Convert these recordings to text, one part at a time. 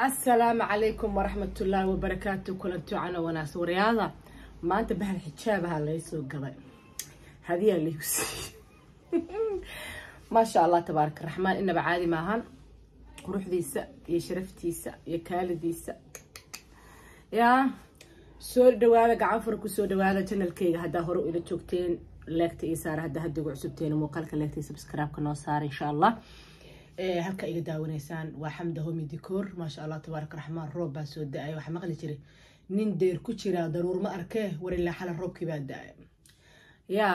asalaamu calaykum waraxmatullaahi wabarakaatu kulanti cana wanaagsan waryaada maanta bahal xijaabaha laga soo gaday hadiyaa laygu siiyey maasha allah tabaaraka raxmaan inaba caadi maahan quruxdiisa iyo sharaftiisa iyo kaalidiisa yaa soo dhawaada gacan fura kusoo dhawaada janalkeyga haddaa hore ila joogteen leegta iyo saara haddaa hadda ugu cusubteen muuqaalka leegta iyo subscribe-ka noo saara insha allah halka iga daawanaysaan waa xamda homi dikoor maasha allah tabaaraka raxmaan roob baa soo da-ay waxaa maqli jiray nin deer ku jiraa daruur ma arkee war ilaa xala roobkii baa da-ay yaa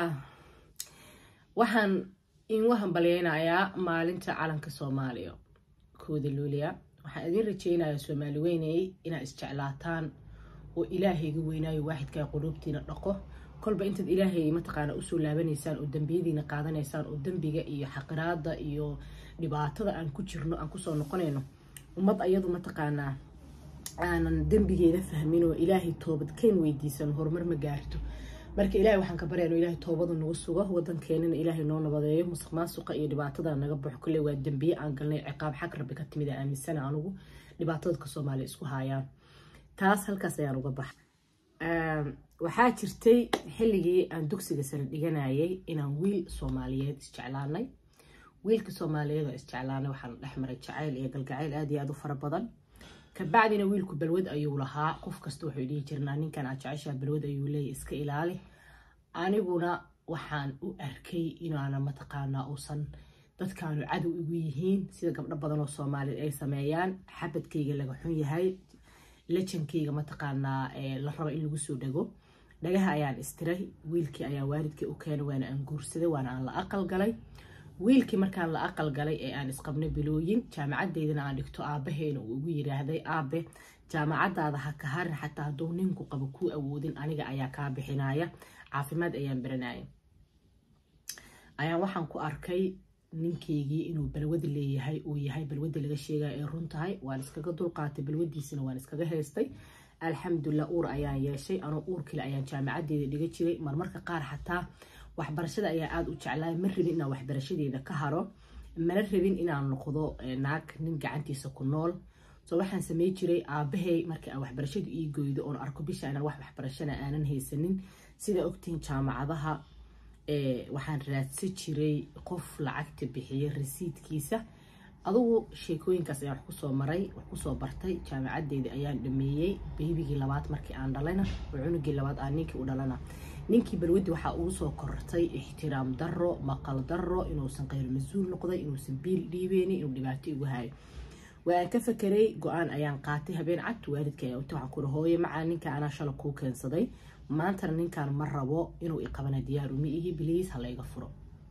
waxaan ingu hambalyeynayaa maalinta calanka soomaaliya kooda luuliya waxaan idin rajeynayaa soomaali weynayay inaad isjeclaataan oo ilaahayga weynaayo waaxidkaa quluubtiina dhaqo kolba intaad ilaahay mataqaana usoo laabanaysaan oo dembiyadiina qaadanaysaan oo dembiga iyo xaqiraada iyo dhibaatada aan ku jirno aan kusoo noqonayno ummad ayadu mataqaanaa aanan dembigeeda fahmin oo ilaahay toobadkeen weydiisan horumar ma gaarto marka ilahay waxaan ka baryaa inu ilaahay toobada nagu sugo wadankeenana ilaahay noo nabadeeyo musuq maasuqa iyo dhibaatada naga baxo kale waa dembiye aan galnay ciqaab xag rabbi ka timid a aaminsana anugu dhibaatadka soomaaliya isku haayaan taas halkaas ayaan uga baxa waxaa jirtay xilligii aan dugsiga sare dhiganayay inaan wiil soomaaliyeed isjeclaanay wiilka soomaaliyeed oo isjeclaanay waxaan dhex maray jacayl iyo galgacayl aad iyo aad u fara badan kabacdina wiilku balwad ayuu lahaa qof kasta wuxuu dhihi jirnaa ninkan aad jeceshaa balwad ayuu leeyahy iska ilaali aniguna waxaan u arkay inaana mataqaanaa uusan dadkaanu cadow igu yihiin sida gabdho badan oo soomaaliyeed ay sameeyaan xabadkayga laga xun yahay lajankayga mataqaanaa la raba in lagu soo dhego dhagaha ayaan istiray wiilkii ayaa waalidkii u keenay waana aan guursaday waana aan la aqal galay wiilkii markaan la aqal galay ee aan isqabnay bilooyin jaamacadeydana aan dhigto aabbaheena uu ugu yiraahday aabe jaamacadaada ha ka harin xataa hadduu ninku qabo kuu awoodin aniga ayaa kaa bixinaya caafimaad ayaan baranaya ayaan waxaan ku arkay ninkeygii inuu balwada leeyahay uu yahay balwada laga sheegaya ay run tahay waan iskaga dulqaatay balwadiisina waan iskaga haystay alxamdulilah uur ayaan yeeshay anoo uur kale ayaan jaamacadeeda dhiga jiray marmarka qaar xataa waxbarashada ayaa aada u jeclaay ma rabin inaan waxbarashadeeda ka haro mana rabin inaan noqdo naag nin gacantiisa ku nool so waxaan samey jiray aabahay markii aan waxbarashadu ii goydo oon arko bisha inaan wax waxbarashana aanan haysanin sida ogtihiin jaamacadaha waxaan raadsan jiray qof lacagta bixiya rasiidkiisa adugu sheekooyinkaas ayaan wax kusoo maray wax kusoo bartay jaamacadeeda ayaan dhameeyey beybigii labaad markii aan dhalayna oo cunugii labaad aan ninkii u dhalana ninkii balwadi waxaa ugu soo kortay ixtiraam daro maqal daro inuusan qayr mas-uul noqday inuusan biil dhiibeyni inuu dhibaato igu hayo waan ka fakeray go-aan ayaan qaatay habeen cad waalidka ayaa uta waxaan kuri hooye macaa ninka anaa shala kuu keensaday maantana ninkaan ma rabo inuu iqabana diyaar uma ihi biliis ha layga furo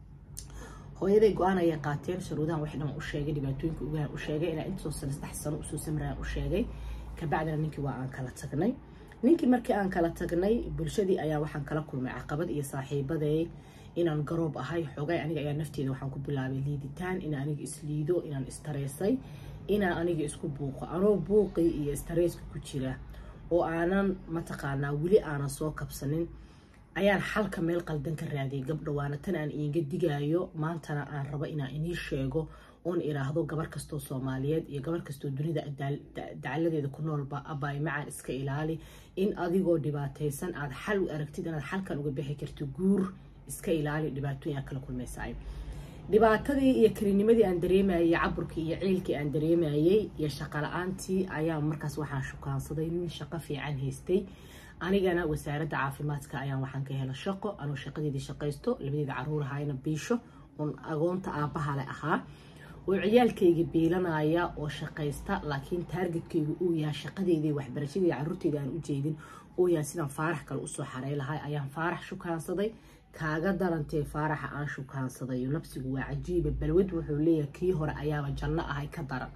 hooyaday go-aan ayay qaateen sharuudahan wax dhan u sheegay dhibaatooyinka ugahan u sheegay inaa intaasoo sano saddex sano usoo samrayaan u sheegay kabacdina ninkii waa aan kala tagnay ninkii markii aan kala tagnay bulshadii ayaa waxaan kala kulmay caqabad iyo saaxiibaday inaan garoob ahay xogay aniga ayaa nafteeda waxaan ku bilaabay liiditaan inaan aniga isliido inaan istareysay inaan aniga isku buuqo anoo buuqii iyo istareyska ku jira oo aanan mataqaanaa weli aanan soo kabsanin ayaan xalka meel qaldan ka raadiyay gabdha waana tan aan iinga digaayo maantana aan rabo inaan inii sheego oon iraahdo gabar kastoo soomaaliyeed iyo gabar kastoo dunida dacaladeeda ku noolba abaay macaan iska ilaali in adigoo dhibaataysan aad xal u aragtid inaad xalkan uga bixi karto guur iska ilaali dhibaatooyin aad kala kulmaysaay dhibaatadii iyo kelinimadii aan dareemayay caburkii iyo ciilkii aan dareemayay iyo shaqo la-aantii ayaa markaas waxaan shukaansaday nin shaqo fiican haystay anigana wasaaradda caafimaadka ayaan waxaan ka hela shaqo anuu shaqadeedii shaqaysto labadeeda caruur ahayna biisho oon agoonta aabahale ahaa oo ciyaalkayga biilanaya oo shaqaysta laakiin taargetkaygu uu yahay shaqadeedii waxbarashadeedi caruurteeda aan u jeedin uu yahay sidaan faarax kale usoo xarey lahay ayaan faarax shukaansaday kaaga darantee faaraxa aan shukaansaday nafsigu waa cajiiba balwad wuxuu leeyahay kii hore ayaaba janno ahay ka daran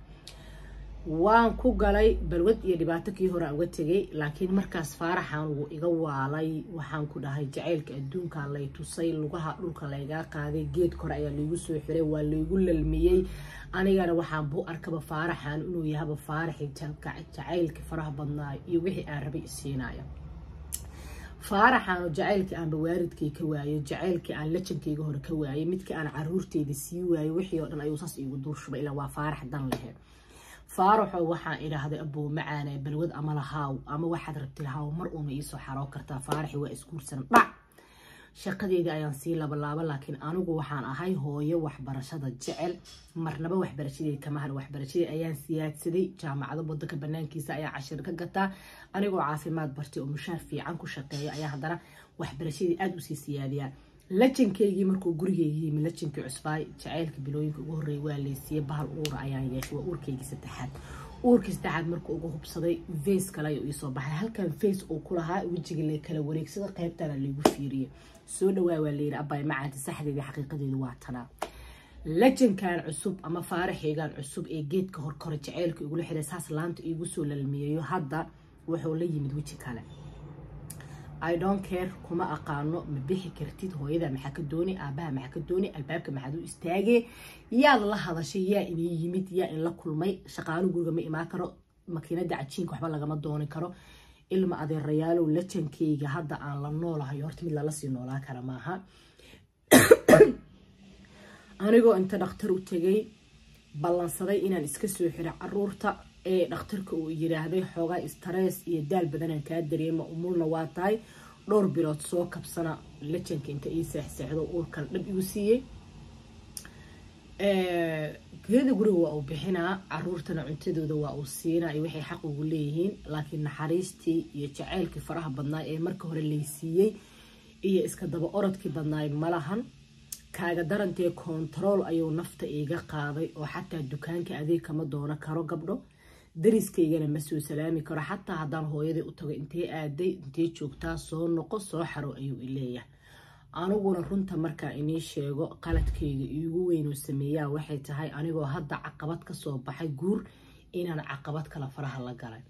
waan ku galay balwad iyo dhibaato kii hore aan uga tegay laakiin markaas faaraxan wuu iga waalay waxaan ku dhahay jacaylka adduunka lay tusay lugaha dhulka laygaa qaaday geed kore ayaa laygu soo xiray waa laygu lalmiyey anigana waxaan buu arkaba faaraxan inuu yahaba faaraxii jacaylka faraha badnaa iyo wixii aan rabay isiinaya faaraxaanu jacaylkii aanba waaridkay ka waayay jacaylkii aan lajankayga hore ka waayay midkii aan caruurteyda sii waayay wixii oo dhan ayuu saas iigu duurshubay ilaa waa faarax dan lehe faaraxo waxaan idhaahday abuu macaane balwad ama lahaaw ama waxaad rabti lahaaw mar uuna iisoo xaroo kartaa faaraxi waa isguursan dhac shaqadeedii ayaan sii labalaaba laakiin anigu waxaan ahay hooyo waxbarashada jecel marnaba waxbarashadeed kama har waxbarashadii ayaan siyaadsaday jaamacado wadanka banaankiisa ayaa cashir ka gataa anigoo caafimaad bartay oo mushaar fiican ku shaqeeya ayaa haddana waxbarashadii aada usii siyaadiyaa lajankeygii markuu gurigeyga yimi lajankii cusbaay jacaylka bilooyinka ugu horreeya waa leysiiyey bahal uura ayaan yeeshay waa uurkeygii saddexaad uurkii saddexaad markuu ugu hubsaday face kale ayuu iisoo baxay halkan face uu ku lahaa wejiga la kala wareegsada qaybtana laygu fiiriyey soo dhawaa waa layidhi abay macaanti saxdeedii xaqiiqadeedu waa tanaa lajankan cusub ama faaraxeygan cusub ee geedka horkore jaceylka igula xiray saas laanta iigu soo lalmiyeeyo hadda wuxuu la yimid weji kale i don't care kuma aqaano ma bixi kartid hooyada maxaa ka dooni aabaha maxaa ka dooni albaabka maxaad u istaagee yaad la hadashay yaa inii yimid yaa in la kulmay shaqaalo guriga ma imaan karo makiinada cajiinka waxba lagama dooni karo ilma adeerayaalow lajankeyga hadda aan la noolahay horta mid lala sii noolaa kara maaha anigoo inta dhakhtar u tegay ballansaday inaan iska soo xiro caruurta ee dhakhtarka uu yiraahday xoogaa stress iyo daal badanaan kaa dareema umulna waa tahay dhowr bilood soo kabsana lajanka inta ii seexseexdo uurkan dhab igu siiyey geeda guriga waa uu bixinaa caruurtana cuntadooda waa uu siinaa iyo waxay xaq ugu leeyihiin laakiin naxariistii iyo jaceylkii faraha badnaa ee marka hore laysiiyey iyo iska daba orodkii badnaay malahan kaaga darantee kontarool ayuu nafta iiga qaaday oo xataa dukaanka adeeg kama doono karo gabdho dariskaygana ma soo salaami karo xataa haddaan hooyadii u tago intee aaday intee joogtaa soo noqo soo xaro ayuu ileeyahay aniguna runta markaa inii sheego qaladkayga iigu weynoo sameeyaa waxay tahay anigoo hadda caqabad kasoo baxay guur inaan caqabad kala faraha la galay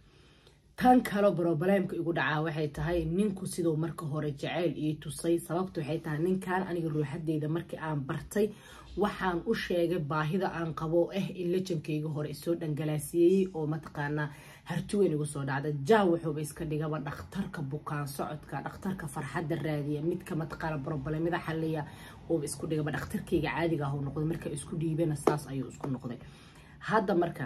tan kale broblemka igu dhacaa waxay tahay ninku siduu marka hore jaceyl ii tusay sababta waxay tahay ninkan aniga ruuxadeyda markii aan bartay waxaan u sheegay baahida aan qabo ah in lajankayga hore isoo dhangalaasiyeeyey oo mataqaanaa hartuweyn igu soo dhacda jaa wuxuuba iska dhigaba dhakhtarka bukaan socodka dhakhtarka farxadda raadiya midka mataqaana broblemada xaliya uuba isku dhigaba dhakhtarkayga caadiga ah noqday marka isku dhiibana saas ayuu isku noqday hadda marka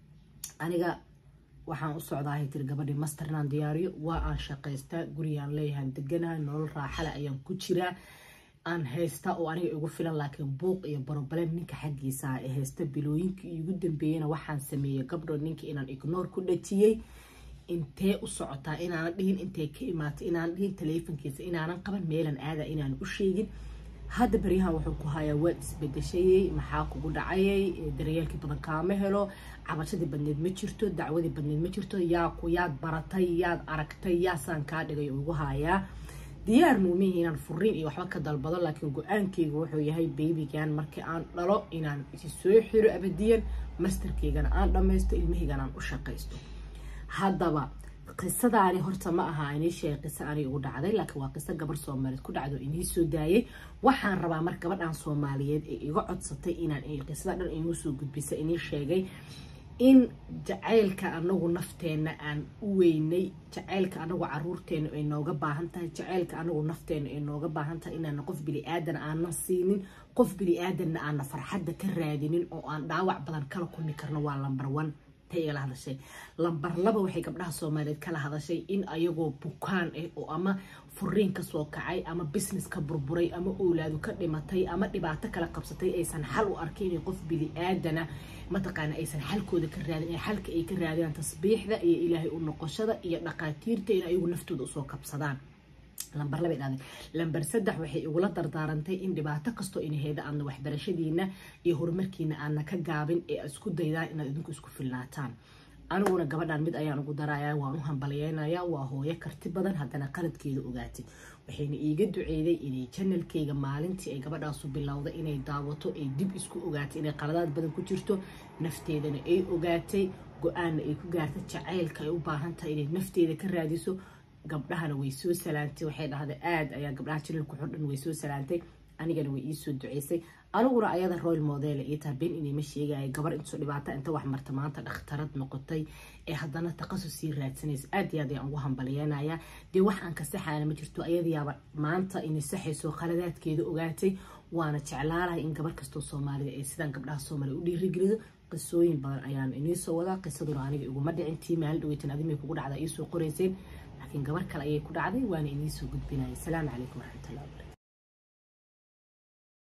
aniga waxaan u socdaahay tiri gabadhii masternaan diyaariyo waa aan shaqaystaa gurigaan leeyahaan deganahay nolol raaxale ayaan ku jiraa aan haysta oo aniga igu filan laakiin buuq iyo broblem ninka xaggiisa ee haysta bilooyinkii igu dambeeyena waxaan sameeyey gabdho ninka inaan ignoor ku dhajiyey intee u socotaa inaanan dhihin intay ka imaatay inaanan dhihin taleefonkiisa inaanan qaban meelan aada inaan u sheegin hadda baryahan wuxuu ku hayaa waad isbedeshayey maxaa kugu dhacayay daryeelkii badan kaama helo cabashadii badneed ma jirto dacwadii badneed ma jirto yaa ku yaad baratay yaad aragtay yaasaan kaa dhigay ugu hayaa diyaar muumihi inaan furiin iyo waxba ka dalbado laakiin go-aankeyga wuxuu yahay baybigan markii aan dhalo inaan isi soo xiro abadiyan masterkeygana aan dhammaysto ilmahaygana aan u shaqaysto haddaba qisadaani horta ma aha inii sheegay qiso aniga ugu dhacday laakiin waa qiso gabar soomaaliyeed ku dhacdo inii soo daayay waxaan rabaa mar gabadhan soomaaliyeed ee iga codsatay inaan qisada dhan inuu soo gudbisa inii sheegay in jacaylka anagu nafteenna aan u weynay jacaylka anagu caruurteena ay nooga baahan tahay jacaylka anagu nafteena ay nooga baahan tahay inaana qof bili-aadan aanan siinin qof bili-aadanna aana farxadda ka raadinin oo aan dhaawac badan kala kulmi karno waa lambar one igala hadashay lambar laba waxay gabdhaha soomaaliyeed kala hadashay in ayagoo bukaan ah oo ama furiin kasoo kacay ama business ka burburay ama owlaadu ka dhimatay ama dhibaato kala qabsatay aysan xal u arkin inay qof bili-aadana mataqaana aysan xalkooda ka raadin xalka ay ka raadiyaan tasbiixda iyo ilaahay u noqoshada iyo dhaqaatiirta in ayagu naftooda usoo kabsadaan lambar laba dhahday lambar saddex waxay igula dardaarantay in dhibaato kastoo inaheyda aadna waxbarashadiina iyo horumarkiina aadna ka gaabin ee isku daydaan inaad idinku isku filnaataan aniguna gabadhan mid ayaan ugu daraya waan u hambalyeynaya waa hooyo karti badan haddana qaladkeeda ogaatay waxayna iiga duceeday inay janalkeyga maalintii ay gabadhaasu bilowday inay daawato ay dib isku ogaatay inay qaladaad badan ku jirto nafteedana ay ogaatay go-aanna ay ku gaartay jacaylka ay u baahan tahay inay nafteeda ka raadiso gabdhahana way soo salaantay waxay dhahday aada ayaa gabdhaha janalku xordhan way soo salaantay anigana way iisoo duceysay aniguna ayada royal model ii taha been inayma sheegaya gabar intuu dhibaata inta wax marta maanta dhakhtarad noqotay ee haddana taqasus sii raadsanaysa aad iyo aad ayaan ugu hambalyeynaya dee wax aan ka saxaana ma jirto ayadayaaba maanta inay saxayso qaladaadkeeda ogaatay waana jeclaalahay in gabar kastoo soomaalida ay sidaan gabdhaha soomaaliya u dhiirigelido qisooyin badan ayaan iniisoo wadaa qisaduna aniga iguma dhicin tii maalin dhaweytan adimay kugu dhacda iisoo qorayseen laakiin gabar kale ayay ku dhacday waana iniisoo gudbinaya asalaamu calaykum waraxmatullahi wabarakatu